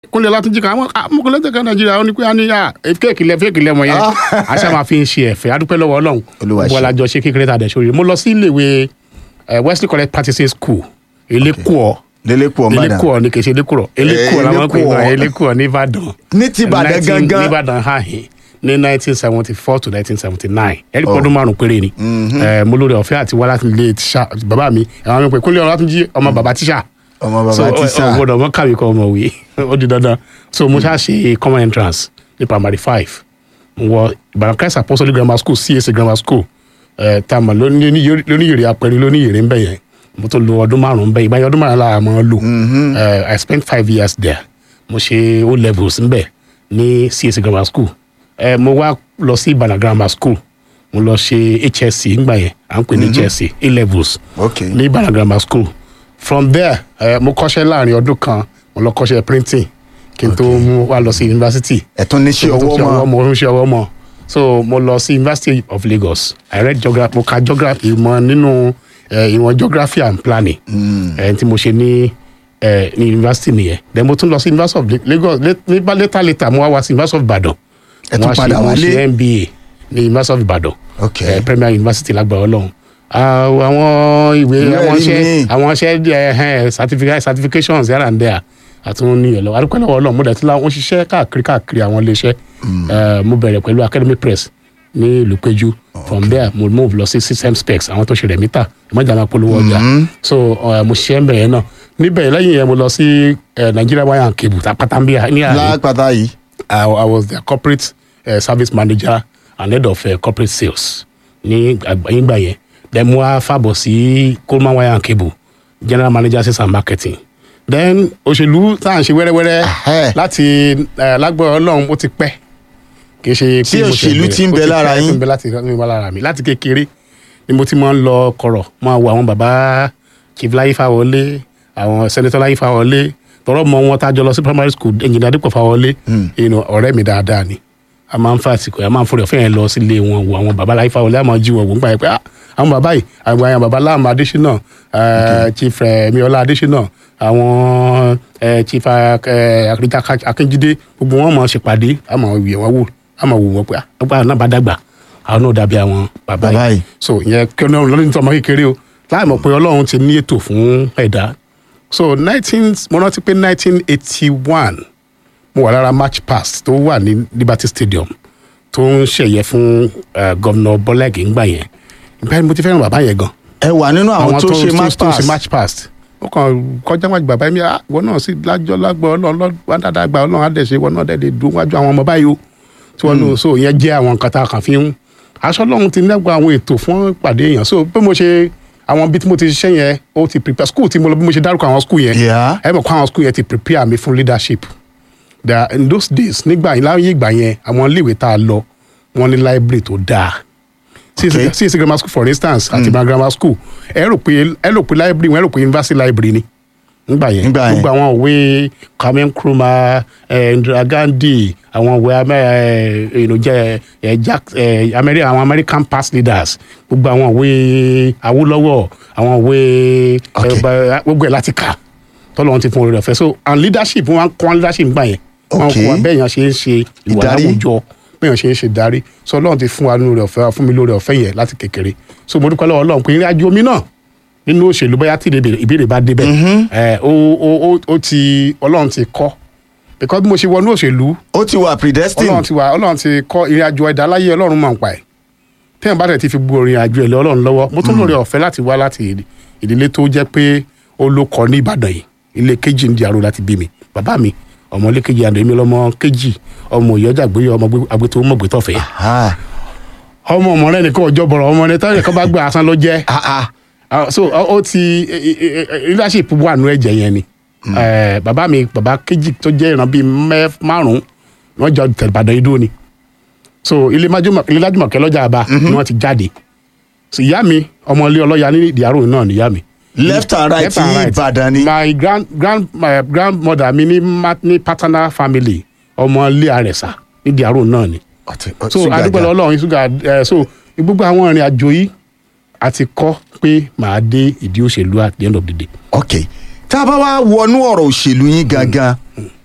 kúnlẹ̀ látúnjì kan àwọn amúkúnlẹ̀ kan nàìjíríà ó ní pé a ní à fẹ́ẹ̀kì lẹ fẹ́ẹ̀kì lẹ mọ̀ yẹn àṣà máa fi ń ṣe ẹ̀fẹ̀ adúpẹ́ lọ́wọ́ ọlọ́run Olúwa ṣe. gbogbo alájọ ṣe kékeré tàdé sórí mo lọ sí iléèwé eh, Wesley College Practicing School elékùọ́ lélẹ́kùọ́ mbàdàn elékùọ́ ni kì í ṣe elékùrọ̀ elékùọ́ làwọn pè Elékùọ́. é elékùọ́ ní Ìbàdàn ní ti ìbàdàn 19 gangan ní Ìbàdàn hàhìn ní nineteen seventy four to nineteen seventy nine ẹ̀rí pọ́dún márùn-ún péré ni Eh, mo lórí ọ̀fẹ́ àti wá láti ilé tíṣà bàbá mi àwọn mi pè kúnlẹ̀ Ọlátúnjí ọmọ bàbá tíṣà ọmọ so bàbá ti sá ọ gbọ́dọ̀ mọ kàwé kọ ọmọ wí ó di dandan so mo ṣáà ṣe common entrance ní primary five mo wọ Ìbàdàn Christ Apostolic Grammar School CAC Grammar School ẹ tá a mọ̀ lóníyèrè apẹ̀rẹ̀ lóníyèrè ń bẹ̀ yẹn mo tó lo ọdún márùn-ún bẹ́ẹ̀ ìgbà yẹn ọdún márùn-ún la mọ̀ ọ́ lò Eh, I spent five years there mo ṣe O levels ń bẹ̀ ní CAC Grammar School ẹ mo wá lọ sí Ìbàdàn Grammar School mo lọ ṣe HSC ńgbà yẹn à ń pè ní HSC A levels ok ní Ìbàdàn grammar school from there eh, mo kọ́ṣẹ́ láàrin ọdún kan mo lọ kọ́ṣẹ́ printing kí n tó mú wá lọ sí university ẹ̀tún níṣẹ́ ọwọ́ mọ́ mo ń ṣe ọwọ́ mọ́ so mo lọ sí University of Lagos I read geography mo ka geography ìmọ̀ nínú eh, ìwọ̀n geography and planning eh, tí mo ṣe ní eh, ní university nìyẹn then mo tún lọ sí University of La- Lagos late- nígbà later later mo wá wá sí University of Ibadan Ẹ tún Mo wá ṣe- padà mo wálé? ṣe MBA ní University of Ibadan Ok. eh, Premier University lágbára Ọlọ́run Ah, àwọn ìwé Ìwé àwọn ẹ̀rí iṣẹ́ míì. àwọn iṣẹ́ ẹ̀ certificate certifications here and there àtúnwò ní ìyẹn lọ adúpẹ́ lọ́wọ́ Ọlọ́run mo dẹ̀ ti la wọ́n ṣiṣẹ́ káàkiri káàkiri àwọn iléeṣẹ́ Eh, mo bẹ̀rẹ̀ pẹ̀lú Academy Press ní ìlú Péjú from there mo move lọ sí system specs àwọn tó ṣe rẹ̀ mítà ìmọ̀jà máa polówó ọjà so eh, mo ṣiṣẹ́ ń bẹ̀rẹ̀ náà níbẹ̀ lẹ́yìn yẹn mo lọ sí eh, Nigeria Wire and Cable tapatambia ní àárín lápáta yìí I, I was their corporate uh, service manager and head of uh, corporate sales ní àgbáyégbà yẹn then mo wá fàbọ̀ sí Coleman wire and cable general manager sales and marketing then òṣèlú tá à ń ṣe wẹ́rẹ́wẹ́rẹ́ Ahẹ́. láti uh, lágbára Ọlọ́run ó ti pẹ́ kì í ṣe Tí pé mo ṣe òṣèlú bẹ̀rẹ̀. ti ń Ó bẹ pẹ́ lára tí yín. ń bẹ láti ń bẹ lára mi láti kékeré ni mo ti máa ń lọ kọ̀rọ̀ máa wo àwọn bàbá chief láyé fáwọlé àwọn senator láyé fáwọlé tọrọ mọ wọn tájọ lọ sí primary school engineer dípò fáwọlé you know, ọ̀rẹ́ mi dáadáa ni a máa ń fa àsìkò a máa ń fọdọ̀ fẹ́yìn lọ sílé wọn wo àwọn bàbá láyé fáwọlé a máa jí wọn wò ń gbà yẹn pé ah, àwọn bàbá yìí àwọn àwọn bàbá láàmú adésínà eh, chief miola adésínà àwọn eh, chief eh, akérèjà akínjídé gbogbo wọn máa ṣèpàdé a máa wì wọn wò a máa wò wọn pé ah, àgbà náà bá dàgbà àwọn náà dàbí àwọn bàbá Bàbá yìí. yìí so ìyẹn kí ọlọ́run lọ́dún nítorí ọmọ kékeré o láì mọ̀ pé ọlọ́run ti ní ètò fún ẹ̀dá so nineteen mo rántí pé nineteen eighty one mo wà lára match pass tó wà ní Liberty Stadium tó ń ṣẹ̀yẹ fún uh, gọ́vnọ̀ bọ́lẹ́gì ńgbà yẹn ìgbà yẹn mo ti fẹ́ràn bàbá yẹn gan ẹ wà nínú àwọn tó ṣe match tó ṣe pass match pass ó kàn kọjá wájú bàbá mi ah ìwọ náà sì lájọ lágbọ ọlọ́run wá dáadáa gba ọlọ́run àdẹsẹ ìwọ náà dẹdẹ dùn wájú àwọn ọmọ báyìí o tí wọn lò so ìyẹn jẹ àwọn nǹkan tá a kàn fi ń aṣọ ọlọ́run ti nẹgbà àwọn ètò fún ìpàdé èèyàn so bí mo ṣe àwọn bí tí mo ti ṣiṣẹ́ yẹn ó ti prepare school tí mo lọ bí mo ṣe dárúkọ àwọn school yẹn Yeah. ẹ mọ̀ kó àwọn school yẹn ti prepare mi fún leadership that in those days nígbà yẹn láyé ìgbà yẹn àwọn iléèwé tá a lọ wọn ní library tó dáa Okay. CAC grammar school for instance àti mm. grammar school ẹ rò pé ẹ rò pé library wọn ẹ rò pé university library ni nígbà yẹn Nígbà yẹn. gbogbo àwọn òwe Kwame Nkrumah eh, Indira Gandhi àwọn òwe amẹ- eh, you know, jẹ eh, Jack eh, Ameri- àwọn American past leaders gbogbo àwọn òwe Awólọ́wọ̀ àwọn òwe Okay. eh, ba- gbogbo ẹ̀ láti kà tọ́lọ́ wọn ti fún orí rẹ̀ fẹ́ so and leadership wọn kọ́ leadership gbà yẹn wọn Okay. kọ́ wa bẹ́ẹ̀ yẹn ṣe ń ṣe ìwà Ìdarí. láwùjọ bẹ́ẹ̀ ṣe ń ṣe darí so ọlọ́run ti fún wa lórí ọ̀fẹ́ fún mi lórí ọ̀fẹ́ yẹn láti kékeré so mo dúpẹ́ lọ́wọ́ ọlọ́run pé ìrìn àjò mi náà nínú òṣèlú bóyá tí ìbéèrè ìbéèrè bá débẹ̀ ẹ̀ ó ó ó ó ti ọlọ́run ti kọ́ because bí mo ṣe wọnú òṣèlú ó ti wà ọlọ́run predestined ti wà ọlọ́run ti kọ́ ìrìn àjò ẹ̀dá láyé ọlọ́run mọ̀ ń pa ẹ̀ tẹ́yìn bá tẹ̀ ti fi gbogbo ìrìn àjò ẹ̀ lé ọlọ́run lọ́wọ́ mo tún lórí ọ̀fẹ́ láti wá láti ìdílé tó jẹ́ pé ó ló kọ́ ní ìbàdàn yìí ilé kejì ń di àrò láti bí mi bàbá mi ọmọ ilé kejì àdó èmi lọmọ kejì ọmọ ìyọjà gbé ọmọ agbétò mọ̀gbétọ̀fẹ́ Ah, ọmọ ọmọ rẹ nìkan ọjọ́ bọ̀rọ̀ ọmọ rẹ tẹ́lẹ̀ kan bá gbé asán ló jẹ́ ah, ah. Ah, so ọ ó ti eh, eh, eh, leadership wà nù ẹ̀jẹ̀ yẹn ni Eh, bàbá mi bàbá kejì tó jẹ́ ìran bíi mẹ́ márùn-ún wọ́n jọ tẹ̀lébàdàn idó ni so ilé májúmọ̀ ilé lájúmọ̀kẹ́ lọ́jà àbá ni wọ́n ti jáde so ìyá mi ọmọ ilé ọlọ́ya ní ìdíyàró náà ni ìyá mi. left and right Left and ní right. ìbàdàn ni my grand grand my grandmother mi ní ma- ní paternal family ọmọ ilé àrẹ̀sà ní ìdíyàró náà ni Ọtí- ọtí so ṣúgà adúgbò jà. ọlọ́run ṣúgà ẹ so gbogbo àwọn ìrìn àjò yìí àti kọ́ pé màá dé ìdí òṣèlú at the end of the day. ok tá a bá wá wọnú ọ̀rọ̀ òṣèlú yín gangan